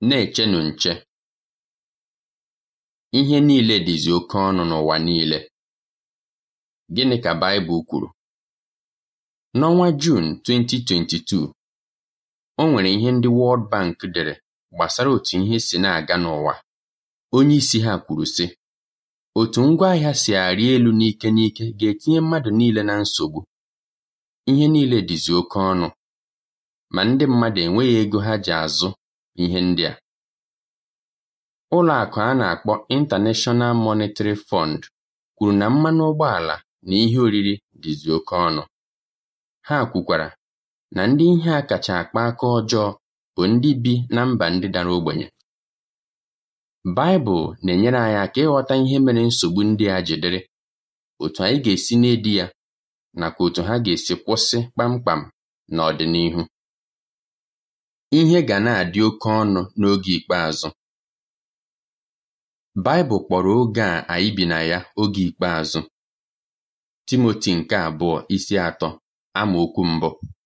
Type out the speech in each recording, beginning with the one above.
Na-echenụ nche! Ihe niile dịzi oke ọnụ n'ụwa niile. Gịnị ka Baịbụl kwuru? N'ọnwa Juun 2022, o nwere ihe ndị World Bank dere gbasara otu ihe si na-aga n'ụwa. Onye isi ha kwuru sị, otu ngwaahịa si arị elu n'ike n'ike ga-etinye mmadụ niile na nsogbu. Ihe niile dịzi oke ọnụ, ma ndị mmadụ enweghị ego ha ji azụ ihe ndị a. Ụlọ akụ a na-akpọ International Monetary Fund kwuru na mmanụ ụgbọala na ihe oriri dịzi oke ọnụ. Ha kwukwara na ndị ihe a kacha akpa aka ọjọọ bụ ndị bi na mba ndị dara ogbenye. Baịbụl na-enyere anyị aka ịghọta ihe mere nsogbu ndị a ji dịrị, otu anyị ga-esi na-edi ya, nakwa otu ha ga-esi kwụsị kpamkpam n'ọdịnihu. Ihe ga na-adị oke ọnụ n'oge ikpeazụ. Baịbụl kpọrọ oge a anyị bi na ya oge ikpeazụ. Timoti nke abụọ isi atọ amaokwu mbụ.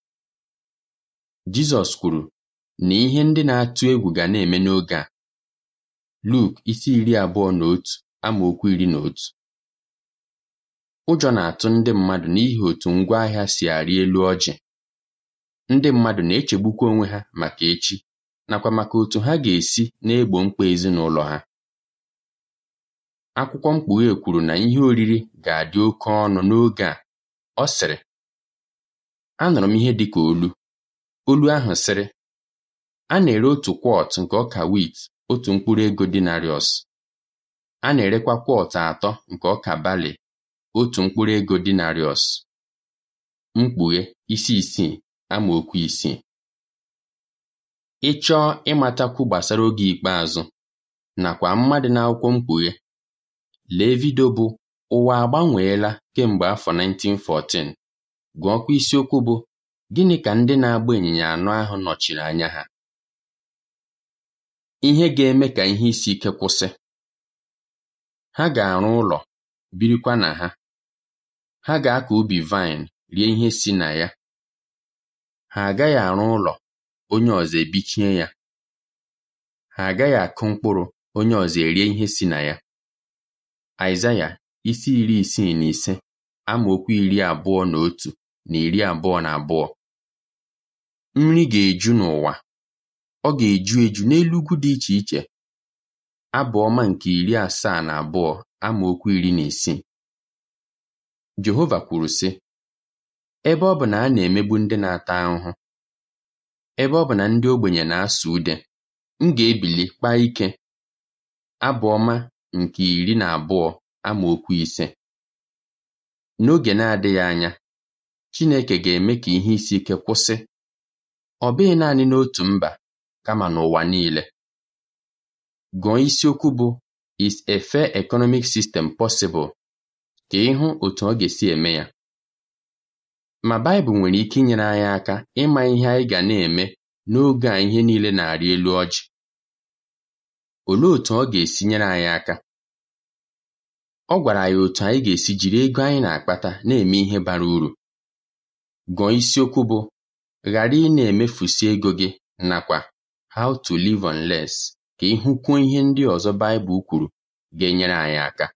Jizọs kwuru na ihe ndị na-atụ egwu ga na-eme n'oge a. Luk isi iri abụọ na otu amaokwu iri na otu. Ụjọ na-atụ ndị mmadụ n'ihi otu ngwaahịa si arị elu ọjị. Ndị mmadụ na-echegbukwa onwe ha maka echi nakwa maka otu ha ga-esi na-egbo mkpa ezinụlọ ha. Akwụkwọ Mkpughe kwuru na ihe oriri ga-adị oke ọnụ n'oge a. Ọ sịrị, anụrụ m ihe dị ka olu. Olu ahụ sịrị, a na-ere otu kwọt nke ọka wit otu mkpụrụ ego dinariọs. A na-erekwa kwọt atọ nke ọka balị otu mkpụrụ ego dinariọs. Mkpughe isi isii amaokwu isii. Ị chọọ ịmatakwu gbasara oge ikpeazụ nakwa mmadụ n'akwụkwọ Mkpughe, lee vidio bụ Ụwa agbanweela kemgbe afọ 1914 gụọkwa isiokwu bụ Gịnị ka ndị na-agba ịnyịnya anọ ahụ nọchiri anya ha? Ihe ga-eme ka ihe isi ike kwụsị. Ha ga-arụ ụlọ, birikwa na ha. Ha ga-akọ ubi vaịn, rie ihe si na ya. Ha agaghị arụ ụlọ, onye ọzọ ebichie ya. Ha agaghị akụ mkpụrụ, onye ọzọ erie ihe si na ya. Aịzaya isi iri isii na ise amaokwu iri abụọ na otu na iri abụọ na abụọ. Nri ga-eju n'ụwa. Ọ ga-eju eju n'elu ugwu dị iche iche. Abụ ọma nke iri asaa na abụọ amaokwu iri na isii. Jehova kwuru sị, ebe ọ bụ na a na-emegbu ndị na-ata ahụhụ, ebe ọ bụ na ndị ogbenye na-asụ ude, m ga-ebili kpaa ike. Abụ ọma nke iri na abụọ amaokwu ise. N'oge na-adịghị anya, Chineke ga-eme ka ihe isi ike kwụsị. Ọ bụghị naanị n'otu mba, kama n'ụwa niile. Gụọ isiokwu bụ Is a Fair Economic System Possible? ka ịhụ otu ọ ga-esi eme ya. Ma Baịbụl nwere ike inyere anyị aka ịma ihe anyị ga na-eme n'oge a ihe niile na-arị elu ọjị. Olee otu ọ ga-esi nyere anyị aka? Ọ gwara anyị otu anyị ga-esi jiri ego anyị na-akpata na-eme ihe bara uru. Gụọ isiokwu bụ Ghara ị na-emefusi ego gị nakwa How to Live on Less ka ị hụkwuo ihe ndị ọzọ Baịbụl kwuru ga-enyere anyị aka.